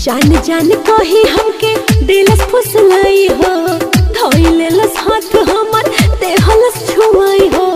जान जान कही हमके दिलस फुसलाई हो धोइलेलस हाथ हमर देहलस छुआई हो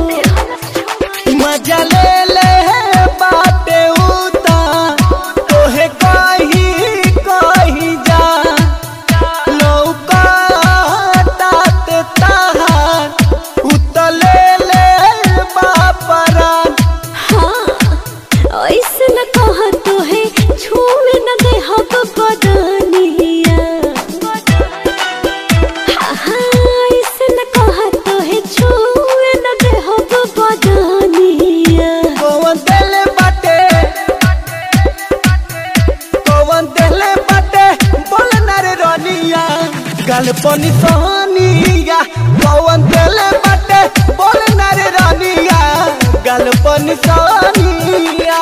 मजा ले ले बाटे उता तोहे कही कही जा लौका तात ताहार उतले ले बापरान हाँ ऐसे न कह तो है छूने न दे हक बदनिया हाँ हाँ ऐसे न कह तो है छूने न दे हक बदनिया कौन देले बाटे कौन देले बाटे बोल ना रे रनिया गल पनी सोनिया कौन देले बाटे बोल ना रे रनिया गल पनी सोनिया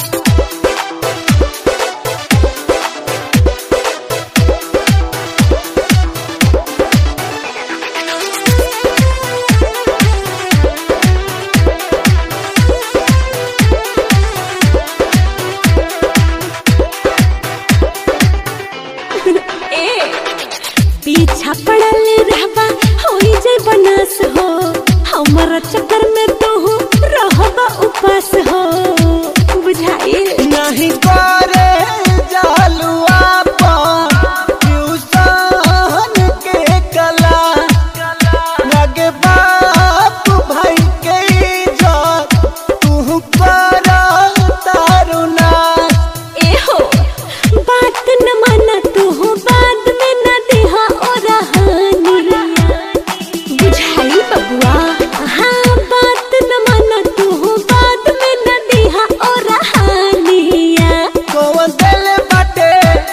ए पीछा पड़ल रहबा होई जाय बनास हो हमर चक्कर में तो हो रहबा उपास हो बुझाइल नहीं करे जालुआ पर ट्यूशन के कला लगे बाप भाई के इज्जत तू कर तारुना ए हो बात न माना तू हो बाद में न देहा ओ रहानी बुझाइल बबुआ हाँ बात न माना तू हो बाद में न देहा ओ रहानिया कौन दिल बाटे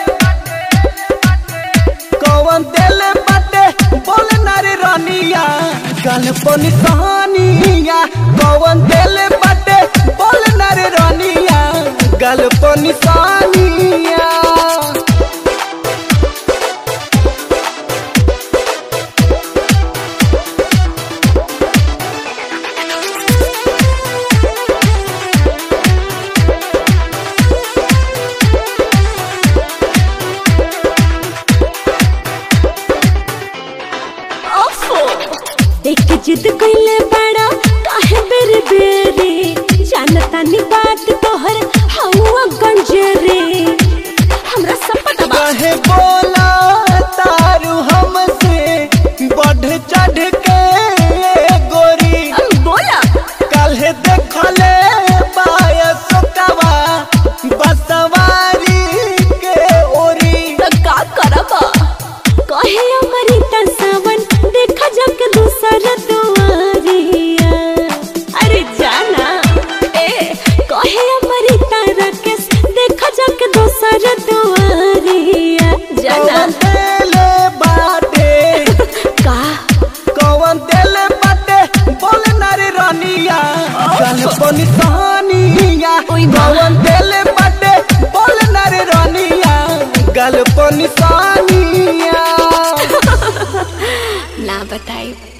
कौन दिल बाटे बोल ना रे रनिया गल पनी कहानिया कौन दिल बाटे बोल ना रे रनिया गल पनी कहानिया ओफो एक जिद कइले बड़ा काहे बेरे बेरे जानता नी बात तोहर हवा गंजरे हमरा सब पता बा कहे बोला तारू हमसे बढ़ चढ़ के गोरी अब बोला काल्हे देखले बायस कवा बसवारी के ओरी तो का करबा कहे अमृता सावन देखा जग दूसर दुआरिया अरे जाना ए कहे अमृता राकेश देखा जग दूसर दुआरिया जाना कौन देले बाटे का कौन देले बाटे बोल ना रे रनिया गल पनी कहानिया ओई बा। कौन देले बाटे बोल ना रे रनिया गल पनी कहानिया ना बताई